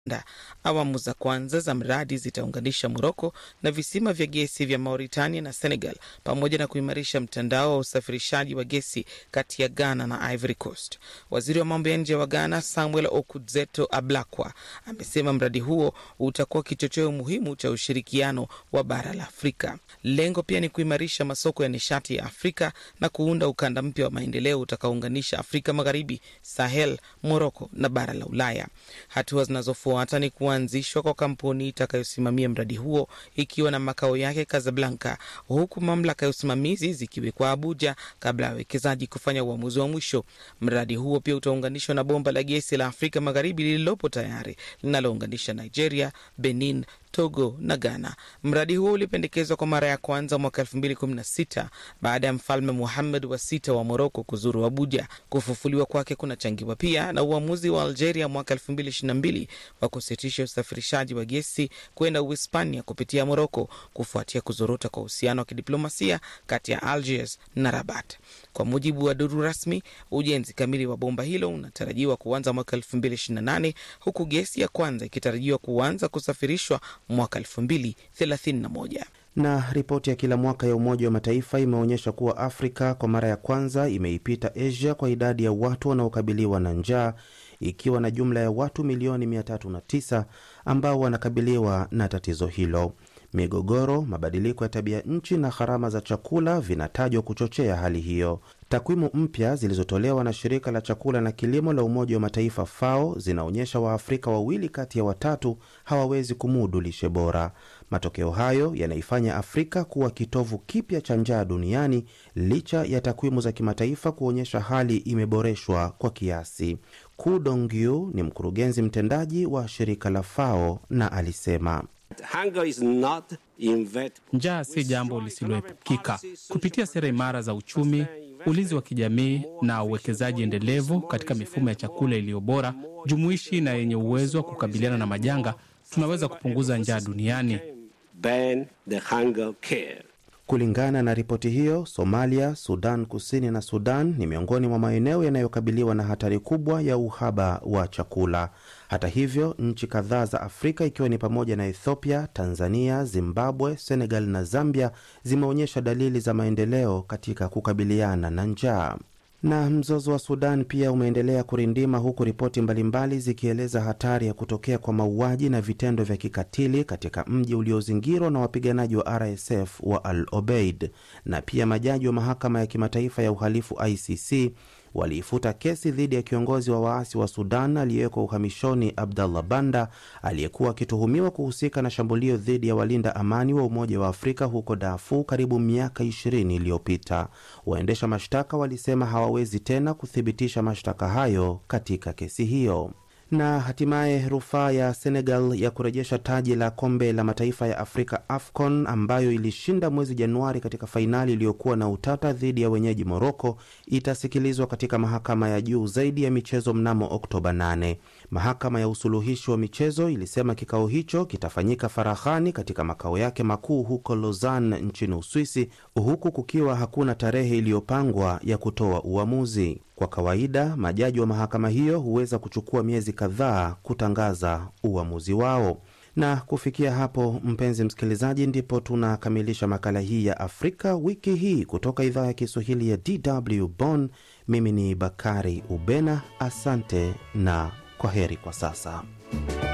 Da. Awamu za kwanza za mradi zitaunganisha Moroko na visima vya gesi vya Mauritania na Senegal pamoja na kuimarisha mtandao wa usafirishaji wa gesi kati ya Ghana na Ivory Coast. Waziri wa mambo ya nje wa Ghana Samuel Okudzeto Ablakwa amesema mradi huo utakuwa kichocheo muhimu cha ushirikiano wa bara la Afrika. Lengo pia ni kuimarisha masoko ya nishati ya Afrika na kuunda ukanda mpya wa maendeleo utakaounganisha Afrika Magharibi, Sahel, Moroko na bara la Ulaya. Hatua zinazofuata ni kuanzishwa kwa kampuni itakayosimamia mradi huo ikiwa na makao yake Casablanca, huku mamlaka ya usimamizi zikiwekwa Abuja kabla ya wawekezaji kufanya uamuzi wa mwisho. Mradi huo pia utaunganishwa na bomba la gesi la Afrika Magharibi lililopo tayari linalounganisha Nigeria, Benin, Togo na Ghana. Mradi huo ulipendekezwa kwa mara ya kwanza mwaka 2016 baada ya mfalme Muhammad wa sita wa Moroko kuzuru Abuja. Kufufuliwa kwake kunachangiwa pia na uamuzi wa Algeria mwaka 2022 wa kusitisha usafirishaji wa gesi kwenda Uhispania kupitia Moroko kufuatia kuzorota kwa uhusiano wa kidiplomasia kati ya Algiers na Rabat. Kwa mujibu wa duru rasmi, ujenzi kamili wa bomba hilo unatarajiwa kuanza mwaka 2028 huku gesi ya kwanza ikitarajiwa kuanza kusafirishwa mwaka 2031. Na ripoti ya kila mwaka ya Umoja wa Mataifa imeonyesha kuwa Afrika kwa mara ya kwanza imeipita Asia kwa idadi ya watu wanaokabiliwa na njaa ikiwa na jumla ya watu milioni 309 ambao wanakabiliwa na tatizo hilo. Migogoro, mabadiliko ya tabia nchi na gharama za chakula vinatajwa kuchochea hali hiyo. Takwimu mpya zilizotolewa na shirika la chakula na kilimo la Umoja wa Mataifa FAO zinaonyesha Waafrika wawili kati ya watatu hawawezi kumudu lishe bora. Matokeo hayo yanaifanya Afrika kuwa kitovu kipya cha njaa duniani licha ya takwimu za kimataifa kuonyesha hali imeboreshwa kwa kiasi. Ku Dongyu ni mkurugenzi mtendaji wa shirika la FAO na alisema Njaa si jambo lisiloepukika. Kupitia sera imara za uchumi, ulinzi wa kijamii na uwekezaji endelevu katika mifumo ya chakula iliyo bora, jumuishi na yenye uwezo wa kukabiliana na majanga, tunaweza kupunguza njaa duniani. Kulingana na ripoti hiyo, Somalia, Sudan Kusini na Sudan ni miongoni mwa maeneo yanayokabiliwa na hatari kubwa ya uhaba wa chakula. Hata hivyo, nchi kadhaa za Afrika ikiwa ni pamoja na Ethiopia, Tanzania, Zimbabwe, Senegal na Zambia zimeonyesha dalili za maendeleo katika kukabiliana na njaa. Na mzozo wa Sudan pia umeendelea kurindima huku ripoti mbalimbali zikieleza hatari ya kutokea kwa mauaji na vitendo vya kikatili katika mji uliozingirwa na wapiganaji wa RSF wa Al Obeid. Na pia majaji wa mahakama ya kimataifa ya uhalifu ICC waliifuta kesi dhidi ya kiongozi wa waasi wa Sudan aliyewekwa uhamishoni Abdallah Banda aliyekuwa akituhumiwa kuhusika na shambulio dhidi ya walinda amani wa Umoja wa Afrika huko Darfur karibu miaka 20 iliyopita. Waendesha mashtaka walisema hawawezi tena kuthibitisha mashtaka hayo katika kesi hiyo na hatimaye rufaa ya Senegal ya kurejesha taji la kombe la mataifa ya Afrika AFCON ambayo ilishinda mwezi Januari katika fainali iliyokuwa na utata dhidi ya wenyeji Moroko itasikilizwa katika mahakama ya juu zaidi ya michezo mnamo Oktoba 8. Mahakama ya usuluhishi wa michezo ilisema kikao hicho kitafanyika faraghani katika makao yake makuu huko Lausanne nchini Uswisi, huku kukiwa hakuna tarehe iliyopangwa ya kutoa uamuzi. Kwa kawaida majaji wa mahakama hiyo huweza kuchukua miezi kadhaa kutangaza uamuzi wao. Na kufikia hapo, mpenzi msikilizaji, ndipo tunakamilisha makala hii ya Afrika wiki hii kutoka idhaa ya Kiswahili ya DW Bonn. Mimi ni Bakari Ubena, asante na kwa heri kwa sasa.